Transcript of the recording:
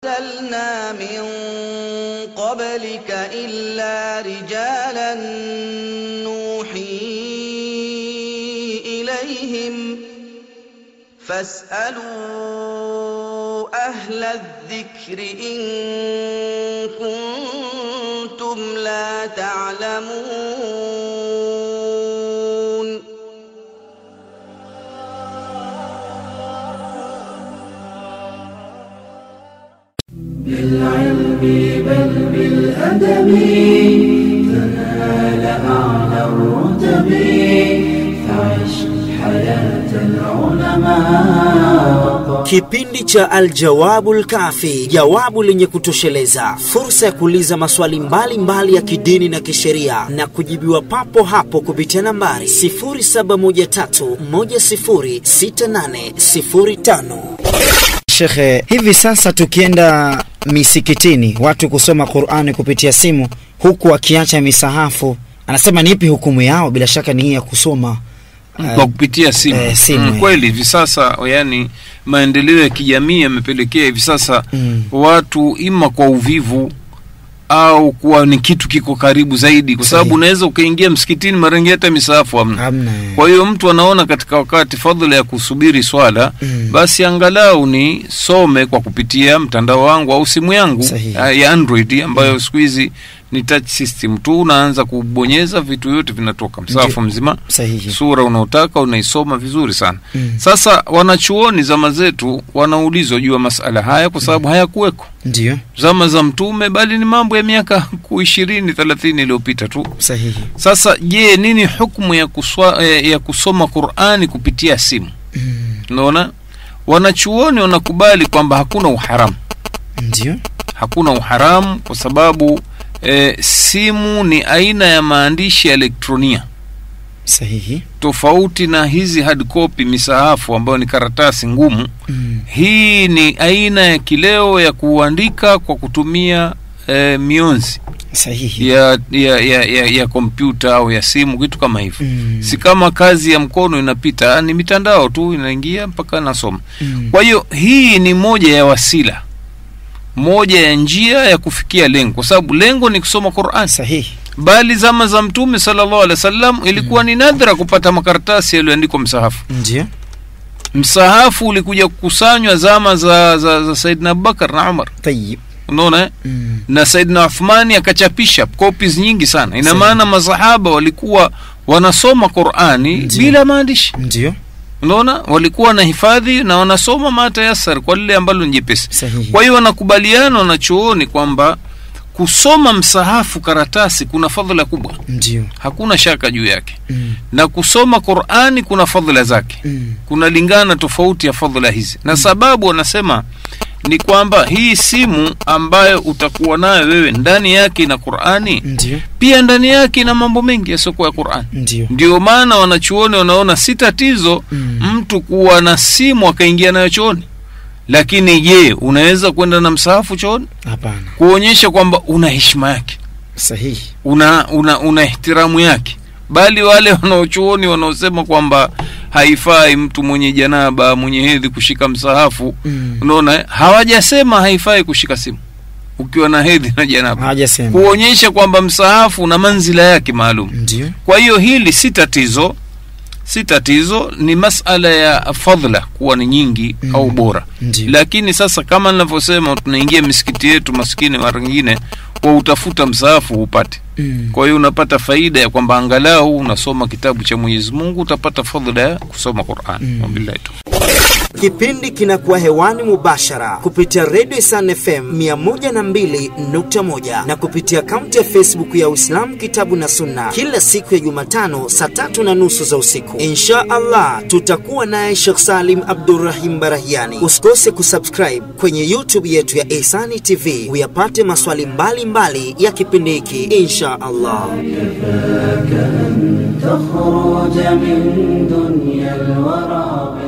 أرسلنا من قبلك إلا رجالا نوحي إليهم فاسألوا أهل الذكر إن كنتم لا تعلمون بالعلم بل بالأدب تنال أعلى الرتب فعش حياة العلماء Kipindi cha Aljawabul Kafi, jawabu lenye kutosheleza, fursa ya kuuliza maswali mbalimbali mbali ya kidini na kisheria na kujibiwa papo hapo kupitia nambari 0713106805. Shekhe, hivi sasa tukienda misikitini watu kusoma Qur'ani kupitia simu huku wakiacha misahafu, anasema ni ipi hukumu yao? Bila shaka ni hii ya kusoma kwa kupitia simu, eh, simu, Mm, eh. kweli hivi sasa yani maendeleo ya kijamii yamepelekea hivi sasa Mm. watu ima kwa uvivu au kuwa ni kitu kiko karibu zaidi kwa sababu Sahihi. unaweza ukaingia msikitini mara nyingine hata misahafu hamna hamna. eh. kwa hiyo mtu anaona katika wakati fadhila ya kusubiri swala Mm. basi angalau ni some kwa kupitia mtandao wangu au simu yangu Sahihi. ah, ya Android ambayo siku hizi ni touch system tu, unaanza kubonyeza vitu vyote vinatoka msahafu Ndio. mzima Sahihi. sura unaotaka unaisoma vizuri sana Mm. sasa wanachuoni zama zetu wanaulizwa juu ya masala haya kwa sababu hayakuweko Ndio, zama za mtume bali ni mambo ya miaka ku ishirini thelathini iliyopita tu sahihi. sasa je nini hukmu ya, kuswa, eh, ya kusoma qurani kupitia simu Mm. unaona wanachuoni wanakubali kwamba hakuna uharamu Ndio, hakuna uharamu kwa sababu eh, simu ni aina ya maandishi ya elektronia sahihi. tofauti na hizi hard copy misahafu ambayo ni karatasi ngumu Mm. hii ni aina ya kileo ya kuandika kwa kutumia eh, mionzi Sahihi. ya ya ya ya, ya kompyuta au ya simu kitu kama hivyo Mm. si kama kazi ya mkono inapita ni mitandao tu inaingia mpaka nasoma Mm. kwa hiyo hii ni moja ya wasila moja ya njia ya kufikia lengo kwa sababu lengo ni kusoma Qur'an Sahihi. bali zama za mtume sallallahu alaihi wasallam ilikuwa ni nadra kupata makaratasi yaliyoandikwa msahafu Ndio, msahafu ulikuja kukusanywa zama za, za, za Saidina Abubakar na Umar tayib. unaona eh? Mm. na Saidina Uthmani akachapisha copies nyingi sana ina Sawa. maana masahaba walikuwa wanasoma Qur'ani Ndio. bila maandishi Ndio, unaona walikuwa na hifadhi na wanasoma matayasar kwa lile ambalo ni jepesi sahihi. kwa hiyo wanakubaliana wanachuoni kwamba kusoma msahafu karatasi kuna fadhila kubwa Ndio. hakuna shaka juu yake Mm. na kusoma Qur'ani kuna fadhila zake Mm. kunalingana tofauti ya fadhila hizi na sababu wanasema ni kwamba hii simu ambayo utakuwa nayo wewe ndani yake ina Qur'ani Ndio, pia ndani yake ina mambo mengi yasiokuwa ya Qur'ani ndio. ndio maana wanachuoni wanaona si tatizo Mm. mtu kuwa na simu akaingia nayo chooni lakini je unaweza kwenda na msahafu chooni Hapana. kuonyesha kwamba una heshima yake Sahihi. una una, una ihtiramu yake bali wale wanaochuoni wanaosema kwamba haifai mtu mwenye janaba mwenye hedhi kushika msahafu Mm. unaona eh? hawajasema haifai kushika simu ukiwa na hedhi na janaba Hajasema. kuonyesha kwamba msahafu una manzila yake maalum Ndio. kwa hiyo hili si tatizo si tatizo ni masala ya fadhla kuwa ni nyingi Mm. au bora Ndio. lakini sasa kama ninavyosema tunaingia misikiti yetu maskini mara nyingine kwa utafuta msaafu upate Mm. kwa hiyo unapata faida ya kwamba angalau unasoma kitabu cha Mwenyezi Mungu utapata fadhila ya kusoma Qur'an Mm. wabillahi tawfiq. Kipindi kinakuwa hewani mubashara kupitia Radio Isan FM 102.1 na kupitia akaunti ya Facebook ya Uislamu Kitabu na Sunna kila siku ya Jumatano saa tatu na nusu za usiku. Insha Allah tutakuwa naye Sheikh Salim Abdurrahim Barahiani. Usikose kusubscribe kwenye YouTube yetu ya Ihsani TV uyapate maswali mbalimbali mbali ya kipindi hiki insha Allah. تخرج من دنيا الورى